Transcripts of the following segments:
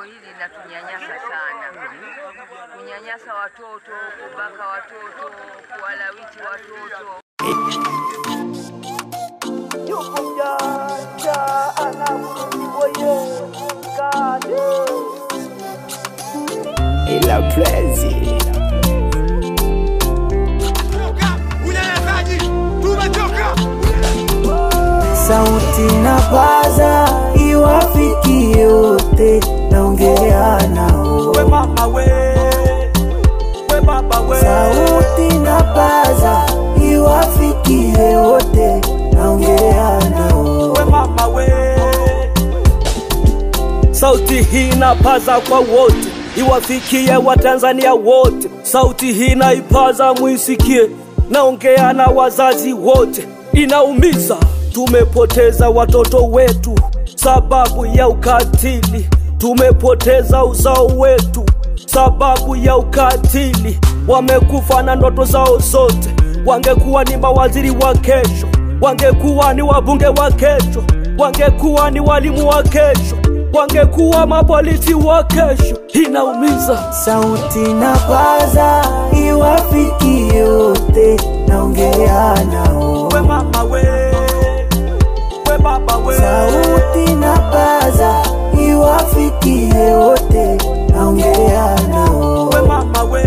hili linatunyanyasa sana, kunyanyasa watoto, kubaka watoto, kuwalawiti watoto. yuko mjanja anamkuiboye kadi ila prezi Unyanyasaji, tumechoka. sauti na paza iwafikie yote naongea nao We mama we, we baba we. sauti na paza iwafikie wote naongea nao We mama we. Sauti hii inapaza kwa wote, iwafikie Watanzania wote. Sauti hii naipaza mwisikie, naongea na wazazi wote. Inaumiza, tumepoteza watoto wetu sababu ya ukatili, tumepoteza uzao wetu sababu ya ukatili. Wamekufa na ndoto zao zote, wangekuwa ni mawaziri wa kesho, wangekuwa ni wabunge wa kesho, wangekuwa ni walimu wa kesho, wangekuwa mapolisi wa kesho. Inaumiza. sauti na paza iwafikie yote naongea nao We mama we, we baba we. sauti na paza iwafikie wote naongea nao We mama we.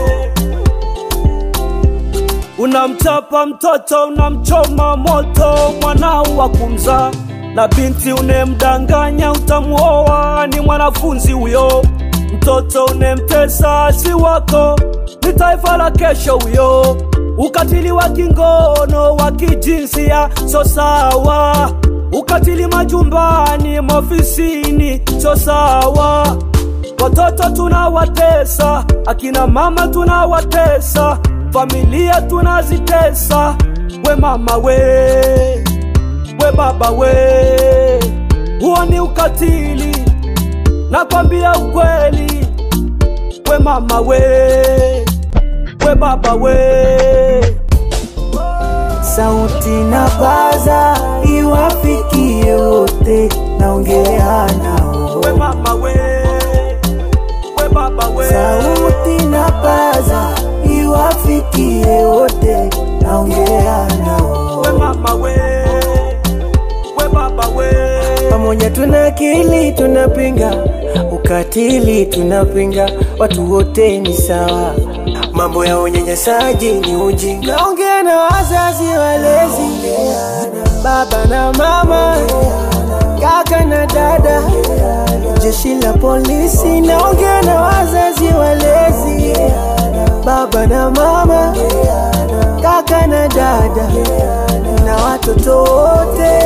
Unamchapa mtoto, unamchoma moto mwanao wa kumzaa, na binti unemdanganya utamuoa ni mwanafunzi huyo. Mtoto unemtesa si wako, ni taifa la kesho huyo. Ukatili wa kingono wa kijinsia so sawa, ukatili majumbani, maofisini so sawa. Watoto tunawatesa, akina mama tunawatesa, familia tunazitesa. We mama we, we baba we, huo ni ukatili, nakwambia ukweli. We mama we, we baba we. sauti na paza iwafikie wote naongea nao We mama we, we baba we. sauti na paza iwafikie wote naongea nao We mama we, we baba we. pamoja tuna akili tunapinga ukatili tunapinga watu wote ni sawa mambo ya unyanyasaji ni ujinga naongea na wazazi walezi baba na mama kaka na dada jeshi la polisi naongea na wazazi walezi baba na mama kaka na dada na watoto wote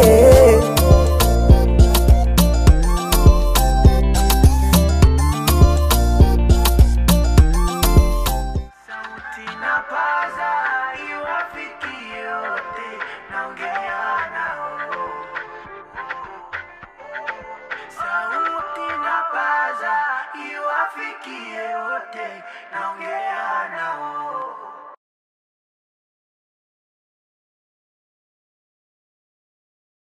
sauti na paza iwafikie yote naongea nao sauti na paza iwafikie yote naongea nao